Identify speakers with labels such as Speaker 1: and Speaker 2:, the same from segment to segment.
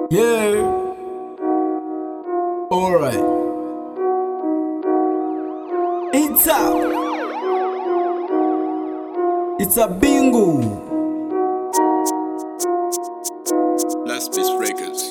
Speaker 1: Yeah. Alright. It's a. It's a bingo.
Speaker 2: Last Space Records.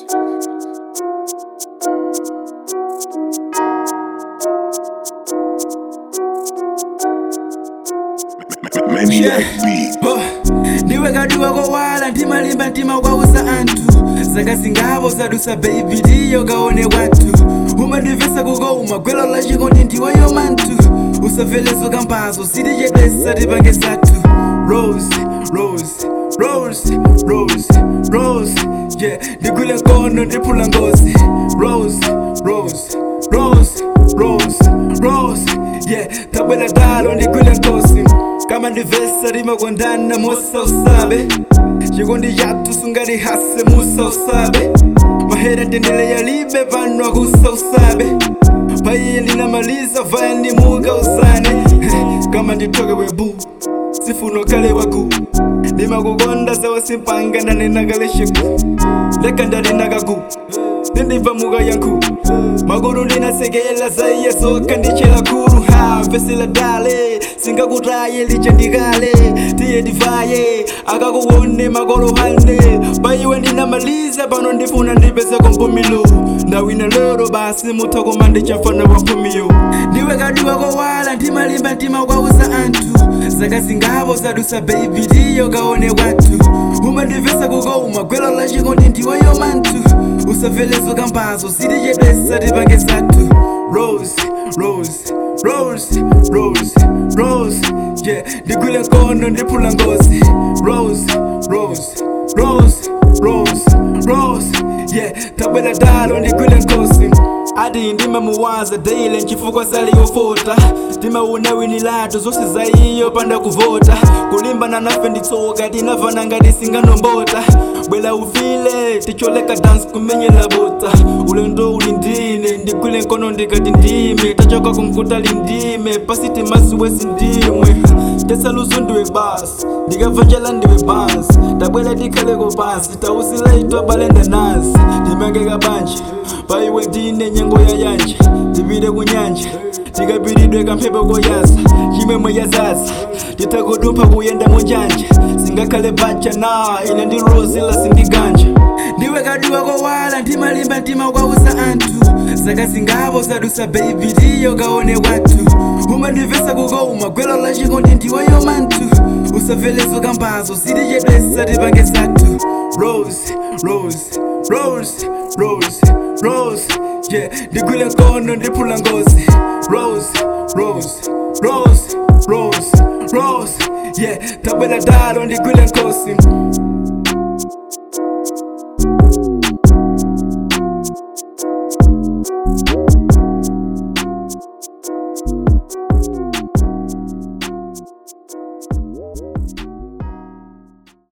Speaker 3: Maniac beat.
Speaker 1: Oh, ndiwe kadiwa kowala ndimalimba mtima kwausa anthu zakazingavo zadusa baby ndiyo kaone kwathu umandivesa kukoma gwelo lachikondi ndiweyo manthu usavelezo kampazo sitichedwesa tipange sathu rose rose rose rose rose yeah ndigwile nkono ndiphula ngozi rose rose rose rose rose yeah tabwela talo ndigwile nkosi kama ndivesa rimakondana musa usabe chikondi chathu sungalihase musa usabe mahera tendele yalibe pano akusa usabe paiye ndinamaliza vaya ndimuka usane kama nditoke webu sifuno kale waku ndimakukonda sawa simpanga ndanenakale sheku leka ndalinakaku ndindibva muka yanku maguru ndinasekela zaiye soka ndichela kuru ha vesela dale singakutaye liche ndikale tiye ndivaye akakuone makolo hane paiwe ndinamaliza pano ndifuna ndipese kompumilo ndawina lero basi muthokoma ndichafana waphumiyo ndiwe kadiwa kowala ndimalimba mtima kwausa anthu zakazingavo zadusa baby ndiyo kaone kwathu umandivesa kukoma gwelo lachikondi ndiweyo manthu usavelezo kampazo sitichedwesa tipange sathu rose rose rose rose rose yeah ndigwile nkono ndiphula ngozi rose rose rose rose rose yeah tabwela dalo ndigwile nkosi ati ndimamuwaza daily nchifukwa saliyofota timawunawini lato zonse zaiyo panda kuvota kulimbana nafe nditsoka tinavana ngati singanombota bwela ufile ticholeka dance kumenyela bota ulendo uli ndine ndigwile nkono ndikati ndime tachoka kumkuta lindime pasi timasiwesi ndimwe tesaluso ndiwe basi ndikavonjela ndiwe basi tabwela tikhaleko pasi tausilaitwa balenda nasi ndimangeka banje paiwe ndine nyengo ya yanje ndipite kunyanja tikapiridwe kamphepo koyasa chimwemwe yazaza titakudumpha kuyenda munjanja singakhale bacha na ine ndi rosi lasindiganja ndiwe kadiwa kowala ndimalimba mtima kwausa anthu zakazingavo zadusa baby ndiyo kaone kwathu umandivesa kukoma gwelo lachikondi ndiweyo manthu usavelezo kampazo sitichedwesa tipange sathu rose rose rose rose rose yeah ndigwile nkono ndiphula ngozi rose rose rose rose rose yeah tabwela dalo ndigwile nkosi